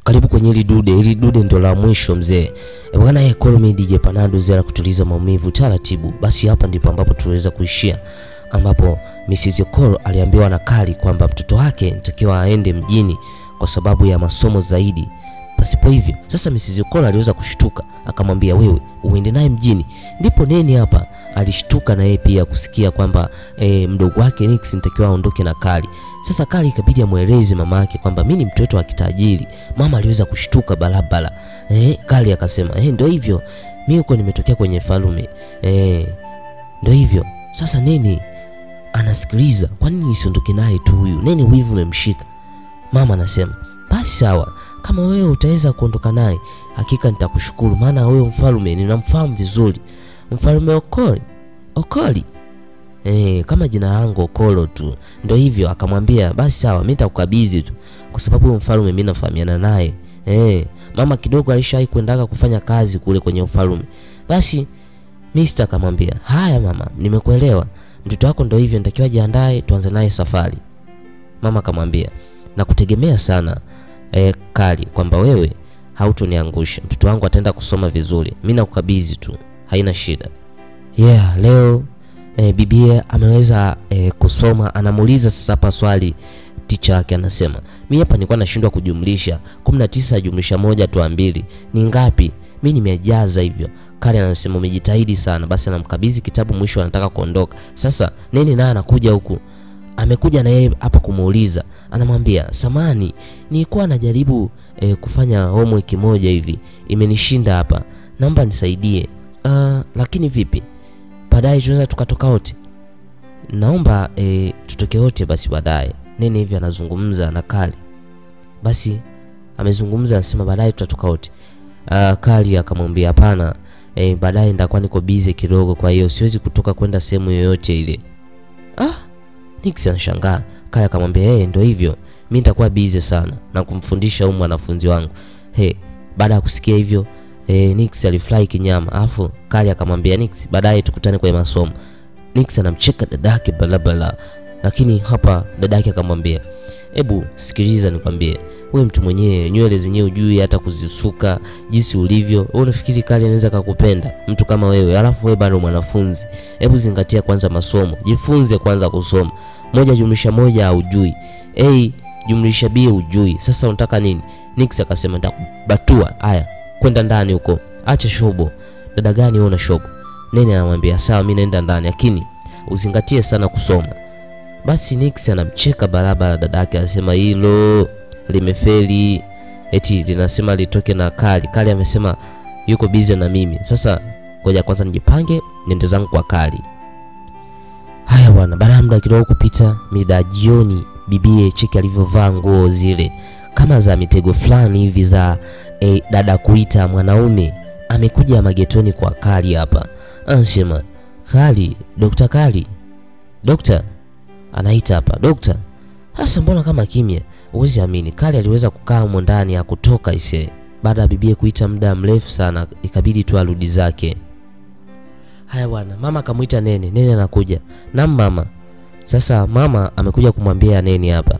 karibu kwenye hili dude. Hili dude ndio la mwisho mzee. E bwana, yeye call me DJ Panado zera kutuliza maumivu taratibu. Basi hapa ndipo ambapo tuliweza kuishia, ambapo Mrs. Okoro aliambiwa na Kali kwamba mtoto wake nitakiwa aende mjini kwa sababu ya masomo zaidi. Pasipo hivyo sasa, Mrs. Okoro aliweza kushtuka, akamwambia wewe uende naye mjini. Ndipo Neni hapa alishtuka na yeye pia kusikia kwamba e, mdogo wake Nix nitakiwa aondoke na Kali. Sasa Kali ikabidi amweleze mama yake kwamba mimi ni mtoto wa kitajiri. Mama aliweza kushtuka barabara. Eh, Kali akasema eh, ndio hivyo, mimi huko nimetokea kwenye falume. Eh, ndio hivyo. Sasa Neni anasikiliza, kwa nini nisiondoke naye tu huyu? Neni wivu umemshika. Mama anasema basi sawa, kama wewe utaweza kuondoka naye, hakika nitakushukuru, maana huyo mfalme ninamfahamu vizuri, mfalme Okoli Okoli eh, kama jina langu Okolo tu. Ndio hivyo, akamwambia basi sawa, mimi nitakukabidhi tu, kwa sababu huyo mfalme mimi nafahamiana naye eh. Mama kidogo alishawahi kuendaga kufanya kazi kule kwenye ufalme. Basi Mr. akamwambia haya mama, nimekuelewa, mtoto wako ndio hivyo, nitakiwa jiandae, tuanze naye safari. Mama akamwambia nakutegemea sana eh, Kali, kwamba wewe hautoniangusha, mtoto wangu ataenda kusoma vizuri, mimi nakukabidhi tu, haina shida. Yeah, leo eh, bibie ameweza eh, kusoma. Anamuuliza sasa hapa swali ticha yake, anasema mimi hapa nilikuwa nashindwa kujumlisha 19 jumlisha moja toa mbili ni ngapi? Mimi nimejaza hivyo. Kali anasema umejitahidi sana. Basi anamkabidhi kitabu, mwisho anataka kuondoka. Sasa Neni naye anakuja huku amekuja na yeye hapa kumuuliza, anamwambia samani, nilikuwa najaribu eh, kufanya homework moja hivi imenishinda hapa, naomba nisaidie. Uh, lakini vipi, baadaye tunaweza tukatoka wote? Naomba eh, tutoke wote basi baadaye. Nene hivi anazungumza na Kali, basi amezungumza, anasema baadaye tutatoka wote. Uh, Kali akamwambia hapana, eh, baadaye nitakuwa niko busy kidogo, kwa hiyo siwezi kutoka kwenda sehemu yoyote ile. Ah, Nix anashangaa. Kale akamwambia hey, ndio hivyo, mimi nitakuwa busy sana na kumfundisha huyu mwanafunzi wangu. Hey, baada ya kusikia hivyo eh, Nix alifurahi kinyama. Alafu Kale akamwambia Nix, baadaye tukutane kwenye masomo. Nix anamcheka dadake balabala, lakini hapa dadake akamwambia hebu sikiliza, nikwambie wewe mtu mwenyewe nywele zenyewe ujui hata kuzisuka jinsi ulivyo. Wewe unafikiri Kali anaweza kakupenda mtu kama wewe? Alafu wewe bado mwanafunzi. Hebu zingatia kwanza masomo, jifunze kwanza kusoma. Moja jumlisha moja haujui, a jumlisha b hujui. Sasa unataka nini? Nix akasema nitakubatua. Haya, kwenda ndani huko, acha shobo. Dada gani wewe una shobo? Nene anamwambia sawa, mimi naenda ndani, lakini uzingatie sana kusoma. Basi Nix anamcheka barabara dada yake, anasema hilo limefeli, eti linasema litoke na Kali. Kali amesema yuko busy na mimi. Sasa ngoja kwanza nijipange niende zangu kwa Kali. Haya bwana, baada ya muda kidogo kupita, mida ya jioni, bibie cheki alivyovaa nguo zile kama za mitego fulani hivi za eh, dada kuita mwanaume amekuja magetoni kwa Kali hapa, anasema Kali, Dokta Kali, dokta anaita hapa dokta. Hasa mbona kama kimya? Huwezi amini, Kali aliweza kukaa humo ndani ya kutoka ise. Baada ya bibie kuita muda mrefu sana, ikabidi tu arudi zake. Haya bwana, mama akamwita Nene. Nene anakuja. Naam mama. Sasa mama amekuja kumwambia Nene hapa.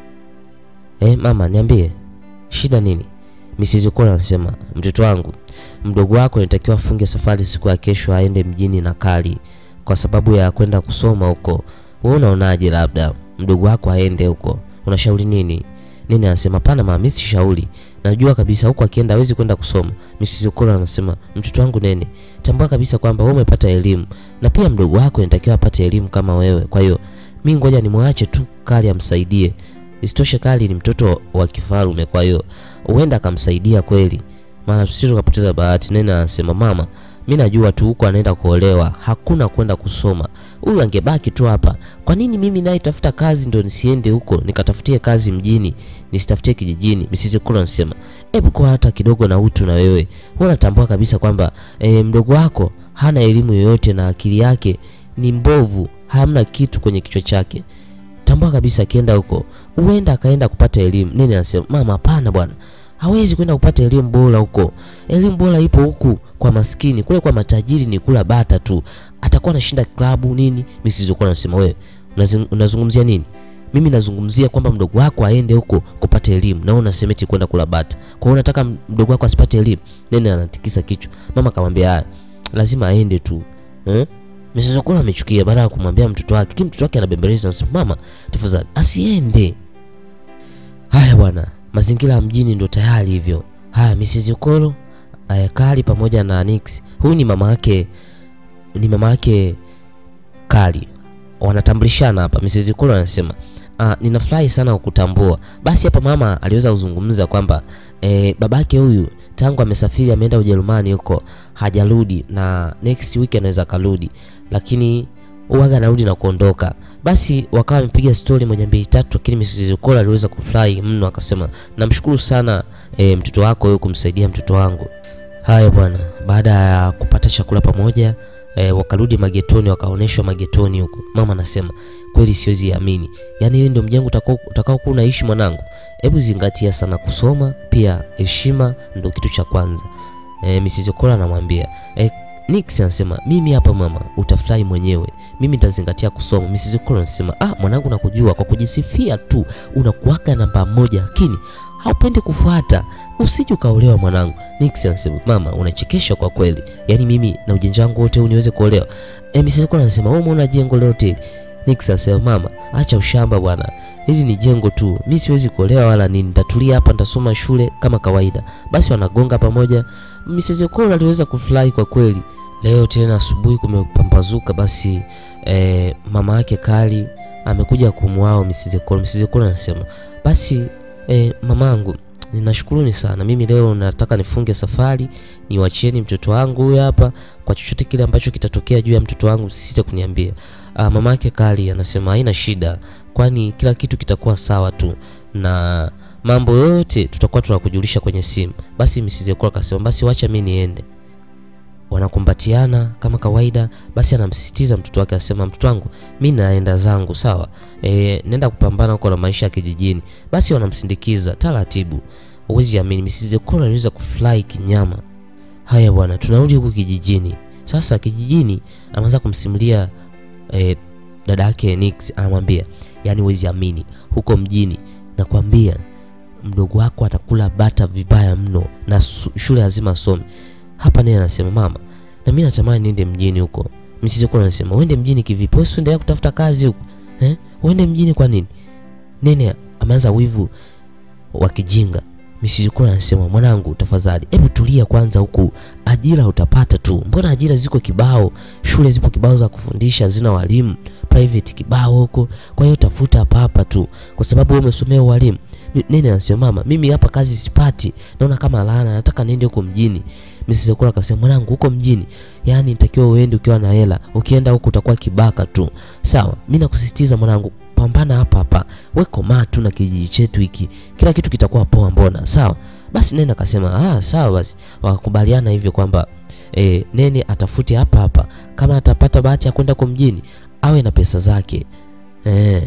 Eh, mama niambie. Shida nini? Mrs. Okola anasema, mtoto wangu, mdogo wako anatakiwa afunge safari siku ya kesho aende mjini na Kali kwa sababu ya kwenda kusoma huko. Wewe unaonaje labda mdogo wako aende huko? Unashauri nini? Nene anasema pana mama, mimi sishauri. Najua kabisa huko akienda hawezi kwenda kusoma. Mrs. Okola anasema mtoto wangu Nene, tambua kabisa kwamba wewe umepata elimu na pia mdogo wako anatakiwa apate elimu kama wewe. Kwa hiyo mimi ngoja nimwache tu Kali amsaidie. Isitoshe Kali ni mtoto wa kifarume, kwa hiyo huenda akamsaidia kweli, maana tusije tukapoteza bahati. Nene anasema mama, mi najua tu huko anaenda kuolewa, hakuna kwenda kusoma. Huyu angebaki tu hapa. Kwa nini mimi naye tafuta kazi ndo nisiende huko nikatafutie kazi mjini, nisitafutie kijijini? Mrs. Kula anasema hebu kwa hata kidogo na utu na wewe. Wewe unatambua kabisa kwamba e, mdogo wako hana elimu yoyote na akili yake ni mbovu, hamna kitu kwenye kichwa chake. Tambua kabisa akienda huko huenda akaenda kupata elimu. Nini anasema mama, hapana bwana hawezi kwenda kupata elimu bora huko. Elimu bora ipo huku kwa maskini, kule kwa matajiri ni kula bata tu, atakuwa anashinda klabu nini. Mrs. Okola anasema wewe unazungumzia nini? mimi nazungumzia kwamba mdogo wako aende huko kupata elimu na wewe unasema eti kwenda kula bata. Kwa hiyo unataka mdogo wako asipate elimu? Nene anatikisa kichwa. Mama akamwambia haya, lazima aende tu. Eh? Mrs. Okola amechukia baada ya kumwambia mtoto wake. Kile mtoto wake anabembeleza anasema, "Mama, tafadhali asiende." Haya bwana, mazingira ya mjini ndo tayari hivyo. Haya, Mrs. Okolo Kali pamoja na Nix. Huyu ni mama yake, ni mama yake Kali, wanatambulishana hapa. Mrs. Okolo anasema ah, ninafurahi sana kukutambua. Basi hapa mama aliweza kuzungumza kwamba eh, babake huyu tangu amesafiri ameenda Ujerumani huko hajarudi, na next week anaweza karudi, lakini uwaga anarudi na kuondoka. Basi wakawa wamepiga story moja mbili tatu, lakini Mrs. Okola aliweza kufurahi mno, akasema namshukuru sana e, mtoto wako wewe kumsaidia mtoto wangu. Haya bwana, baada ya kupata chakula pamoja e, wakarudi magetoni, wakaonyeshwa magetoni huko. Mama anasema kweli siwezi amini, yaani hiyo ndio mjengo utakao utakao kuwa unaishi mwanangu. Hebu zingatia sana kusoma, pia heshima ndio kitu cha kwanza. E, Mrs. Okola anamwambia e, Nix anasema mimi hapa mama, utafurahi mwenyewe, mimi nitazingatia kusoma. Mrs. Okola anasema ah, mwanangu, nakujua kwa kujisifia tu unakuwaka namba moja, lakini haupendi kufuata, usije ukaolewa mwanangu. Nix anasema mama, unachekesha kwa kweli, yaani mimi na ujinja wangu wote huu niweze kuolewa? E, Mrs. Okola anasema wewe umeona jengo la hoteli? Nix anasema mama, acha ushamba bwana, hili ni jengo tu, mi siwezi kuolewa wala nini, nitatulia hapa, nitasoma shule kama kawaida. Basi wanagonga pamoja. Mrs. Okola aliweza kufurahi kwa kweli. Leo tena asubuhi kumepambazuka, basi eh, mama yake Kali amekuja kumwao Mrs. Okola. Mrs. Okola anasema basi eh, mamangu ninashukuruni sana, mimi leo nataka nifunge safari, niwachieni mtoto wangu huyu hapa. Kwa chochote kile ambacho kitatokea juu ya mtoto wangu sisite kuniambia. Ah, mama yake Kali anasema haina shida, kwani kila kitu kitakuwa sawa tu na mambo yote tutakuwa tunakujulisha kwenye simu. Basi Mrs. Okola akasema basi wacha mimi niende. Wanakumbatiana kama kawaida. Basi anamsisitiza mtoto wake, asema mtoto wangu, mi naenda zangu sawa, e, nenda kupambana huko na maisha ya kijijini. Basi wanamsindikiza taratibu. Huwezi amini, Mrs. Okola aliweza kufurahi kinyama. Haya bwana, tunarudi huku kijijini sasa. Kijijini anaanza kumsimulia e, dada yake Nix, anamwambia yani, huwezi amini, huko mjini nakwambia mdogo wako atakula bata vibaya mno na shule lazima asome. Hapa naye anasema mama, na mimi natamani niende mjini huko. Mrs. Okola anasema uende mjini kivipi? Wewe uendelea kutafuta kazi huko eh? Uende mjini kwa nini? Nene ameanza wivu wa kijinga. Mrs. Okola anasema mwanangu, tafadhali hebu tulia kwanza, huku ajira utapata tu. Mbona ajira ziko kibao, shule zipo kibao za kufundisha, zina walimu private kibao huko. Kwa hiyo tafuta hapa hapa tu, kwa sababu wewe umesomea walimu. Nene anasema mama, mimi hapa kazi sipati, naona kama laana, nataka niende huko mjini. Mrs. Okola akasema mwanangu, huko mjini yani nitakiwa uende ukiwa na hela, ukienda huko utakuwa kibaka tu. Sawa, mimi nakusisitiza mwanangu, pambana hapa hapa, we komaa tu na kijiji chetu hiki, kila kitu kitakuwa poa. Mbona sawa? Basi Nene akasema ah, sawa basi. Wakakubaliana hivyo kwamba e, Nene atafute hapa hapa, kama atapata bahati ya kwenda huko mjini awe na pesa zake e.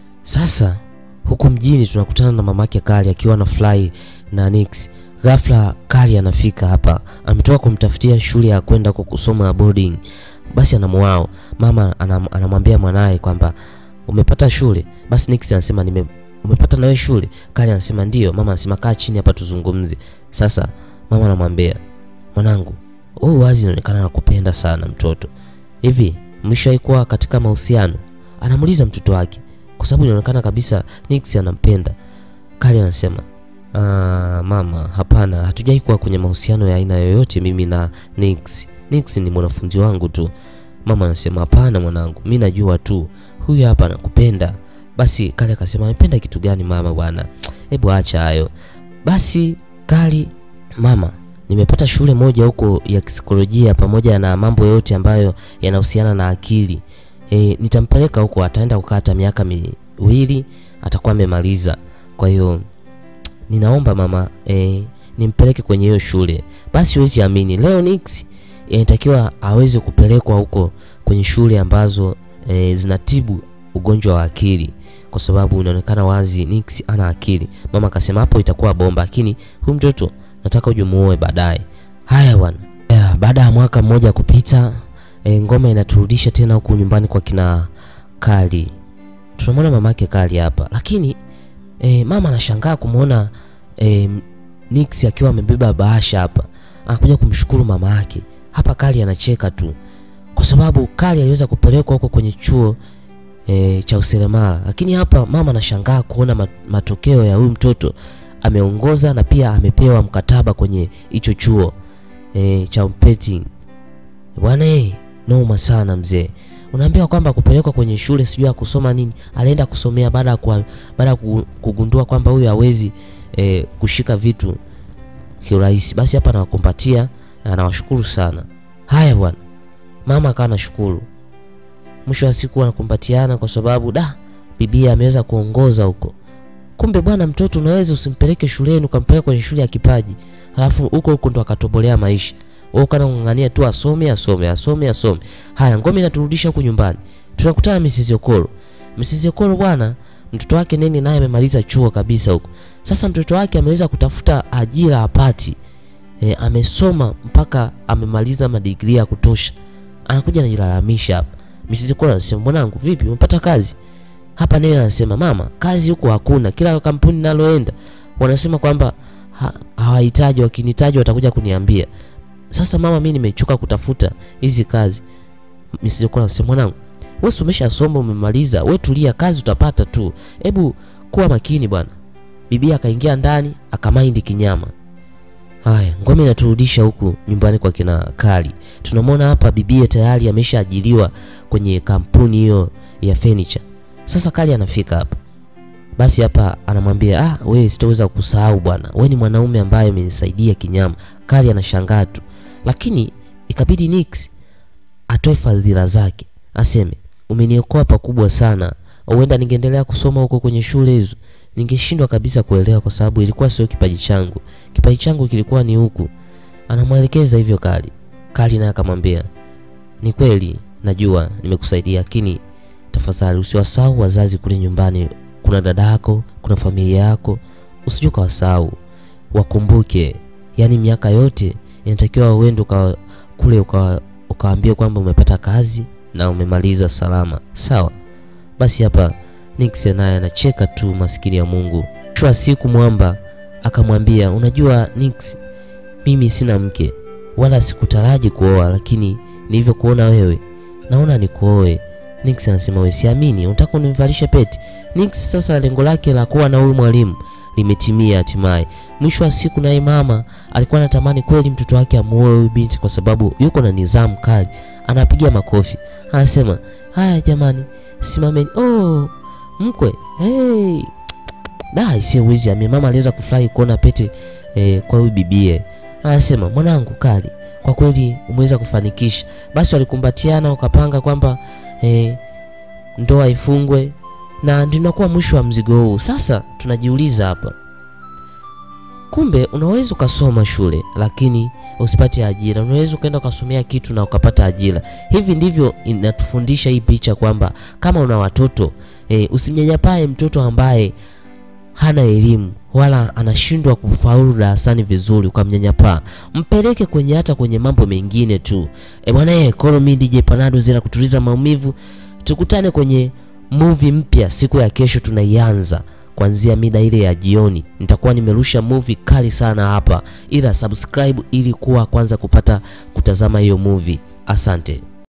Sasa huku mjini tunakutana na mamake Kali akiwa na fly na Nix. Ghafla Kali anafika hapa, ametoka kumtafutia shule ya kwenda huko kusoma boarding. Basi anamwao mama anam, anamwambia mwanaye kwamba umepata shule. Basi Nix anasema nime umepata nawe shule? Kali anasema ndio. Mama anasema kaa chini hapa tuzungumze. Sasa mama anamwambia mwanangu, wewe wazi inaonekana nakupenda sana mtoto. Hivi mlishawahi kuwa katika mahusiano? Anamuuliza mtoto wake kwa sababu inaonekana kabisa Nix anampenda. Kali anasema ah, mama, hapana, hatujai kuwa kwenye mahusiano ya aina yoyote mimi na Nix. Nix ni mwanafunzi wangu tu. Mama anasema hapana mwanangu, mi najua tu huyu hapa anakupenda. Basi Kali akasema anapenda kitu gani mama bwana, hebu acha hayo basi. Kali, mama, nimepata shule moja huko ya psikolojia pamoja na mambo yote ambayo yanahusiana na akili e, nitampeleka huko, ataenda kukaa hata miaka miwili atakuwa amemaliza. Kwa hiyo ninaomba mama e, nimpeleke kwenye hiyo shule. Basi huwezi amini, leo Nix inatakiwa aweze kupelekwa huko kwenye shule ambazo e, zinatibu ugonjwa wa akili, kwa sababu inaonekana wazi Nix ana akili. Mama akasema hapo itakuwa bomba, lakini huyu mtoto nataka uje muoe baadaye. Haya bwana. Baada ya mwaka mmoja kupita, e, ngoma inaturudisha tena huku nyumbani kwa kina Kali. tunamwona mamake Kali hapa, lakini e, mama anashangaa kumwona e, Nix akiwa amebeba bahasha hapa, anakuja kumshukuru mama yake. Hapa Kali anacheka tu kwa sababu Kali aliweza kupelekwa huko kwenye chuo e, cha useremala, lakini hapa mama anashangaa kuona ma- matokeo ya huyu mtoto ameongoza na pia amepewa mkataba kwenye hicho chuo e, cha petting. Bwana eh, noma sana mzee. Unaambiwa kwamba kupelekwa kwenye shule sijui ya kusoma nini, alienda kusomea baada ya kuwa- baada ya ku- kugundua kwamba huyu hawezi e, kushika vitu kiurahisi. Basi hapa anawakumbatia na anawashukuru sana. Haya bwana, mama akawa anashukuru. Mwisho wa siku wanakumbatiana kwa sababu da bibia ameweza kuongoza huko. Kumbe bwana, mtoto unaweza usimpeleke shuleni ukampeleka kwenye shule ya kipaji, halafu huko huko ndo akatobolea maisha. Wewe kana ng'ang'ania tu asome asome asome asome. Haya, ngome inaturudisha huku nyumbani. Tunakutana na Mrs. Okoro. Mrs. Okoro bwana, mtoto wake Neni naye amemaliza chuo kabisa huko. Sasa mtoto wake ameweza kutafuta ajira apati. E, amesoma mpaka amemaliza madigrii ya kutosha. Anakuja anajilalamisha hapa. Mrs. Okoro anasema, "Mwanangu, vipi? Umepata kazi?" Hapa Neni anasema, "Mama, kazi huko hakuna. Kila kampuni naloenda wanasema kwamba ha, hawahitaji, wakinihitaji watakuja kuniambia." Sasa mama, mimi nimechoka kutafuta hizi kazi. Mrs. Okoro anasema, "Mwanangu, wewe si umeshasoma umemaliza, wewe tulia, kazi utapata tu. Hebu kuwa makini bwana." Bibi akaingia ndani akamaindi kinyama. Haya, ngome inaturudisha huku nyumbani kwa kina Kali. Tunamwona hapa bibie tayari ameshaajiriwa kwenye kampuni hiyo ya furniture. Sasa Kali anafika hapa. Basi hapa anamwambia ah, wewe sitaweza kusahau bwana, wewe ni mwanaume ambaye umenisaidia kinyama. Kali anashangaa tu, lakini ikabidi Nix atoe fadhila zake, aseme umeniokoa pakubwa sana, huenda ningeendelea kusoma huko kwenye shule hizo ningeshindwa kabisa kuelewa, kwa sababu ilikuwa sio kipaji changu. Kipaji changu kilikuwa ni huku. Anamwelekeza hivyo Kali. Kali naye akamwambia, ni kweli najua nimekusaidia, lakini tafadhali usiwasahau wazazi kule nyumbani. Kuna dada yako, kuna familia yako, usije ukawasahau, wakumbuke. Yaani miaka yote inatakiwa uende uka, kule uka, ukaambia kwamba umepata kazi na umemaliza salama, sawa? Basi hapa Nix naye anacheka tu, maskini ya Mungu. Mwisho wa siku Mwamba akamwambia, unajua Nix, mimi sina mke wala sikutaraji kuoa, lakini nilivyokuona wewe naona nikuoe. Nix anasema wewe, siamini, unataka univalishe pete? Nix sasa lengo lake la kuwa na huyu mwalimu limetimia hatimaye. Mwisho wa siku naye mama alikuwa anatamani kweli mtoto wake amuoe huyu binti, kwa sababu yuko na nidhamu kali, anapiga makofi, anasema haya jamani, simameni. Oh, mkwe hey. Da, isiyo wizi ame mama aliweza kufurahi kuona pete eh, kwa huyu bibie. Anasema mwanangu Kali, kwa kweli umeweza kufanikisha. Basi walikumbatiana wakapanga kwamba eh, ndoa ifungwe na ndio inakuwa mwisho wa mzigo huu. Sasa tunajiuliza hapa, kumbe unaweza ukasoma shule lakini usipate ajira. Unaweza ukaenda ukasomea kitu na ukapata ajira. Hivi ndivyo inatufundisha hii picha kwamba kama una watoto e, usimnyanyapae mtoto ambaye hana elimu wala anashindwa kufaulu darasani vizuri, ukamnyanyapaa. Mpeleke kwenye hata kwenye mambo mengine tu. E bwana, eh, call me DJ Panado zira kutuliza maumivu. Tukutane kwenye movie mpya siku ya kesho, tunaianza kuanzia mida ile ya jioni. Nitakuwa nimerusha movie kali sana hapa, ila subscribe ili kuwa kwanza kupata kutazama hiyo movie. Asante.